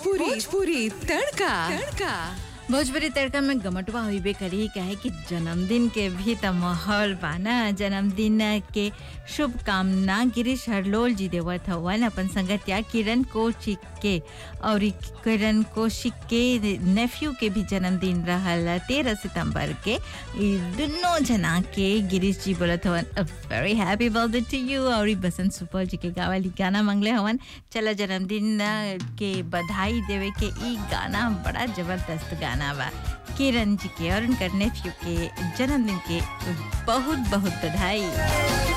भोजपुरी भोजपुरी तड़का तड़का भोजपुरी तड़का में गमटवा होइबे करी काहे कि जन्मदिन के भी त माहौल बा ना जन्मदिन के शुभकामना गिरीश हरलोल जी देवत हवन अपन संगतिया किरण कौशिक के और ई किरण कौशिक के नेफ्यू के भी जन्मदिन रहल तेरह सितंबर के ई दुनों जना के गिरीश जी बोलत हवन very happy birthday to you और ई बसंत सुपौल जी के गावली गाना मंगले हवन चला जन्मदिन के बधाई देवे के ई गाना बड़ा जबरदस्त गाना बा किरण जी के और उनकर नेफ्यू के जन्मदिन के बहुत बहुत बधाई